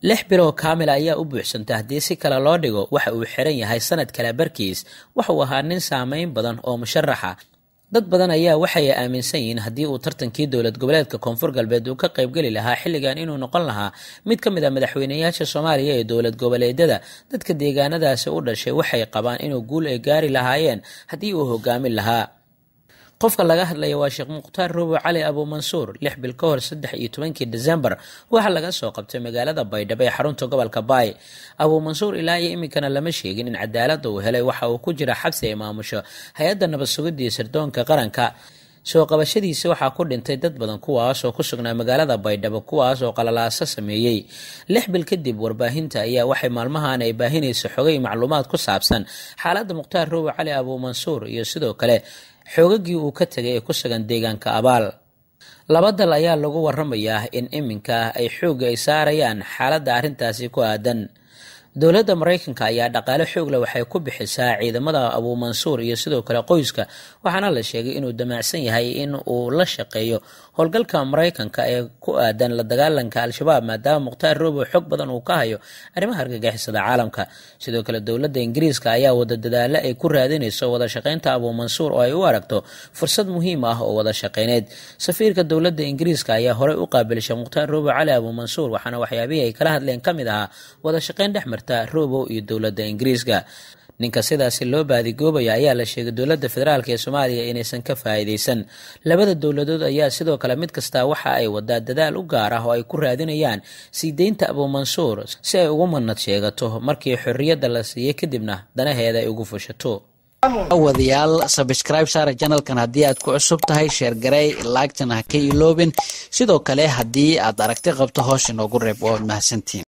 lix biloo kaamila ayaa u buuxsantay haddii si kale loo dhigo waxa uu xiran yahay sanad kale barkiis waxa uu ahaa nin saameyn badan oo musharaxa dad badan ayaa waxay aaminsan yihiin haddii uu tartankii dowlad goboleedka koonfur galbeed uu ka qaybgeli lahaa xilligan inuu noqon lahaa mid ka mid a madaxweyneyaasha soomaaliya ee dowlad goboleedyada dadka deegaanadaasi u dhashay waxay qabaan inuu guul ay gaari lahaayeen haddii uu hogaamin lahaa qofka laga hadlaya waa sheekh mukhtaar robo cali abuumansuur lix bil ka hor saddex iyo tobankii desembar waxaa laga soo qabtay magaalada baydhabo ee xarunta gobolka baay abuumansuur ilaa iyo iminkana lama sheegin in cadaalada uu helay waxa uu ku jira xabsi ay maamusho hay-adda nabad sugidii sirdoonka qaranka soo qabashadiisa waxaa ku dhintay dad badan kuwaas oo ku sugnaa magaalada baydhabo kuwaas oo qalalaaso sameeyey lix bil kadib warbaahinta ayaa waxay maalmahan ay baahinaysa xogay macluumaad ku saabsan xaaladda mukhtaar robo cali abuumansuur iyo sidoo kale xoogagii uu ka tegay ee ku sugan deegaanka abaal laba dal ayaa lagu waramayaa in iminka ay xoogga ay saarayaan xaaladda arrintaasi ku aadan dowladda maraykanka ayaa dhaqaale xoogle waxay ku bixisaa ciidamada abuumansuur iyo sidoo kale qoyska waxaana la sheegay inuu damacsan yahay in uu la shaqeeyo howlgalka maraykanka ee ku aadan la dagaalanka al-shabaab maadaama mukhtaar robo xog badan uu ka hayo arrimaha argagixisada caalamka sidoo kale dowladda ingiriiska ayaa wada dadaalo ay ku raadinayso wada shaqeynta abuumansuur oo ay u aragto fursad muhiim ah oo wada shaqeyneed safiirka dowladda ingiriiska ayaa horey u qaabilishay mukhtaar robo cali abuumansuur waxaana waxyaabihii ay kala hadleen ka mid ahaa wada shaqeyn dhex marta robo iyo dowladda ingiriiska ninka sidaasi loo baadigoobaya ayaa la sheegay dowladda federaalk ee soomaaliya inaysan ka faa'iidaysan labada dowladood ayaa sidoo kale mid kasta waxa ay wadaa dadaal u gaar ah oo ay ku raadinayaan sii deynta abuumansuur si ay ugu manad sheegato markii xorriyadda la siiyey kadibna danaheeda ay ugu fushato wadayaal sabscribe saara janalkan haddii aad ku cusub tahay sheergarey laagtana ha ka iloobin sidoo kale haddii aad aragti qabto hoos inoogu reeb waad mahadsantiin